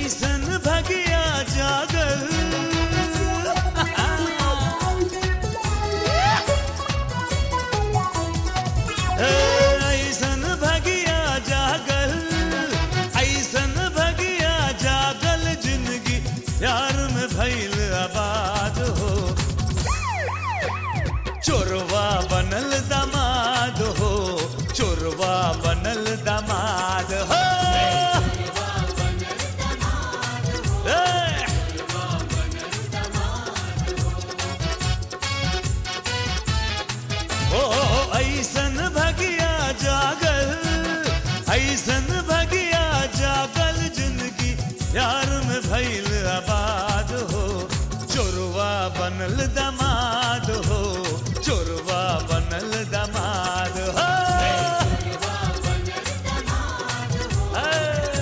ऐसन भगिया जागल ऐसन भगिया जागल ऐसन भगिया जागल जिंदगी प्यार में भइल आबाद हो चोरवा बनल दामाद हो चोरवा बनल दामाद हो ए! ओ ऐसन भगिया जागल ऐसन भगिया जागल जिंदगी प्यार में भइल आबाद हो चोरवा बनल दमाद हो चोरवा बनल दमाद हो ए!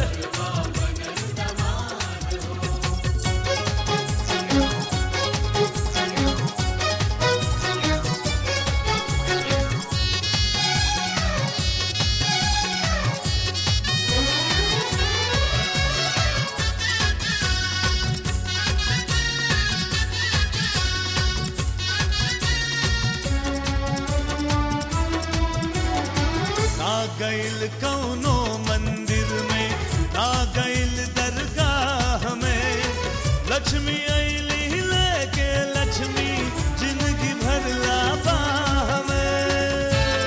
ना गइल कौनो मंदिर में ना गइल दरगाह में लक्ष्मी ऐली लेके लक्ष्मी जिंदगी भरला बाह में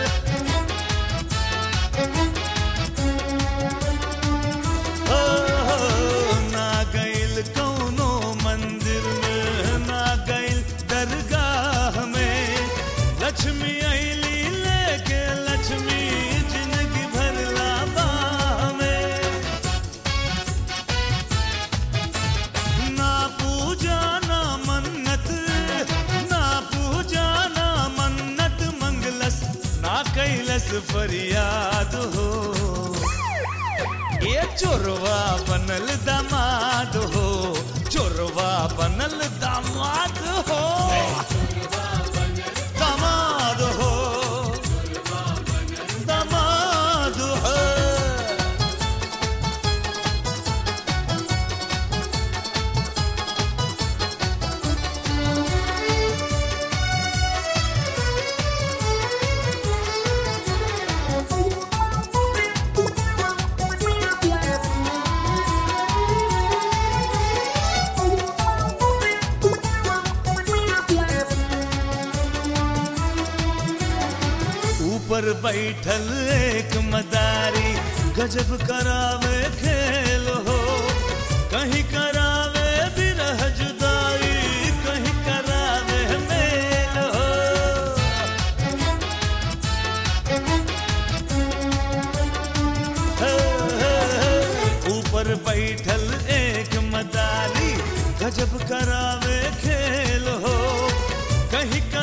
ओ, ना गइल कौनो मंदिर में ना गइल दरगाह में लक्ष्मी ऐली लेके लक्ष्मी जिंदगी भरला बाह में ना पूजा ना मन्नत ना पूजा ना मन्नत मंगलस ना कैलस फरियाद हो ये चोरवा बनल दामाद हो चोरवा बनल दामाद हो दामाद हो दामाद हो ऊपर बैठल एक मदारी गजब करावे खेल हो कहीं करावे बिरह जुदाई कहीं करावे मेल हो हे, हे, हे। ऊपर बैठल एक मदारी गजब करावे खेल हो कहीं